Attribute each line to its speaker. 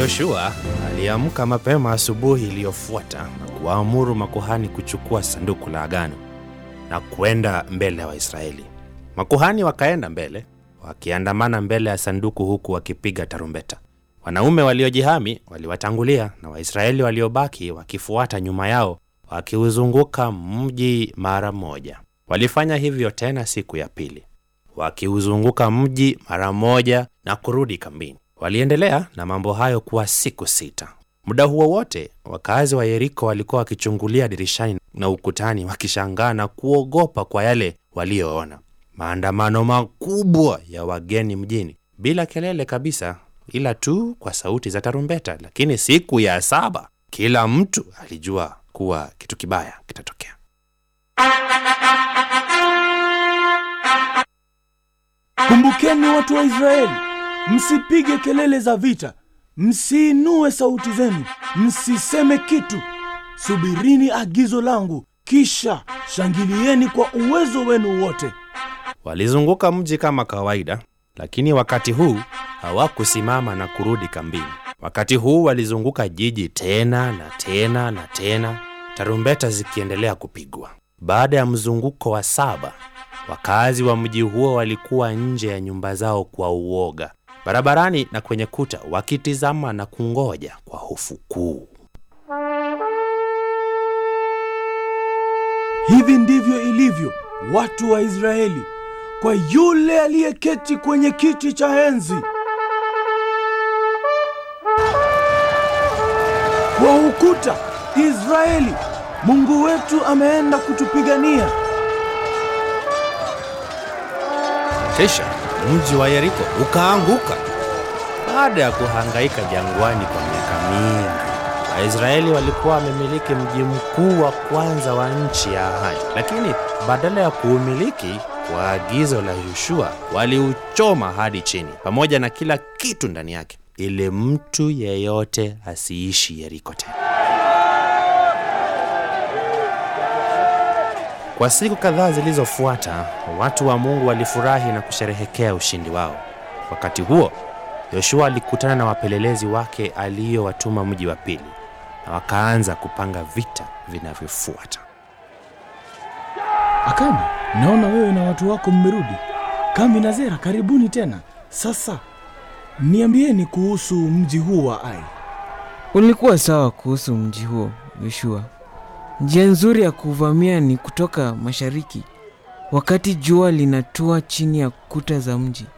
Speaker 1: Yoshua aliamka mapema asubuhi iliyofuata na kuwaamuru makuhani kuchukua sanduku la agano na kwenda mbele ya Waisraeli. Makuhani wakaenda mbele wakiandamana mbele ya sanduku huku wakipiga tarumbeta. Wanaume waliojihami waliwatangulia na Waisraeli waliobaki wakifuata nyuma yao wakiuzunguka mji mara moja. Walifanya hivyo tena siku ya pili, wakiuzunguka mji mara moja na kurudi kambini. Waliendelea na mambo hayo kwa siku sita. Muda huo wote wakazi wa Yeriko walikuwa wakichungulia dirishani na ukutani, wakishangaa na kuogopa kwa yale walioona. Maandamano makubwa ya wageni mjini, bila kelele kabisa, ila tu kwa sauti za tarumbeta. Lakini siku ya saba kila mtu alijua kuwa kitu kibaya kitatokea.
Speaker 2: Kumbukeni watu wa Israeli, msipige kelele za vita, msiinue sauti zenu, msiseme kitu. Subirini agizo langu, kisha shangilieni kwa uwezo wenu wote.
Speaker 1: Walizunguka mji kama kawaida, lakini wakati huu hawakusimama na kurudi kambini. Wakati huu walizunguka jiji tena na tena na tena, tarumbeta zikiendelea kupigwa. Baada ya mzunguko wa saba, wakazi wa mji huo walikuwa nje ya nyumba zao kwa uoga, barabarani na kwenye kuta, wakitizama na kungoja kwa hofu kuu.
Speaker 2: Hivi ndivyo ilivyo watu wa Israeli kwa yule aliyeketi kwenye kiti cha enzi. Kwa ukuta Israeli, Mungu wetu ameenda kutupigania.
Speaker 1: Kisha mji wa Yeriko ukaanguka baada ya kuhangaika jangwani kwa miaka mingi. Waisraeli walikuwa wamemiliki mji mkuu wa kwanza wa nchi ya ahadi, lakini badala ya kuumiliki kwa agizo la Yoshua, waliuchoma hadi chini pamoja na kila kitu ndani yake, ili mtu yeyote asiishi Yeriko tena. Kwa siku kadhaa zilizofuata, watu wa Mungu walifurahi na kusherehekea ushindi wao. Wakati huo, Yoshua alikutana na wapelelezi wake aliyowatuma mji wa pili, na wakaanza kupanga vita vinavyofuata.
Speaker 2: Akani, naona wewe na watu wako mmerudi. Kambi na Zera, karibuni tena. Sasa niambieni kuhusu mji huu wa Ai.
Speaker 3: Ulikuwa sawa kuhusu mji huo, Yoshua. Njia nzuri ya kuvamia ni kutoka mashariki, wakati jua linatua chini ya kuta za mji.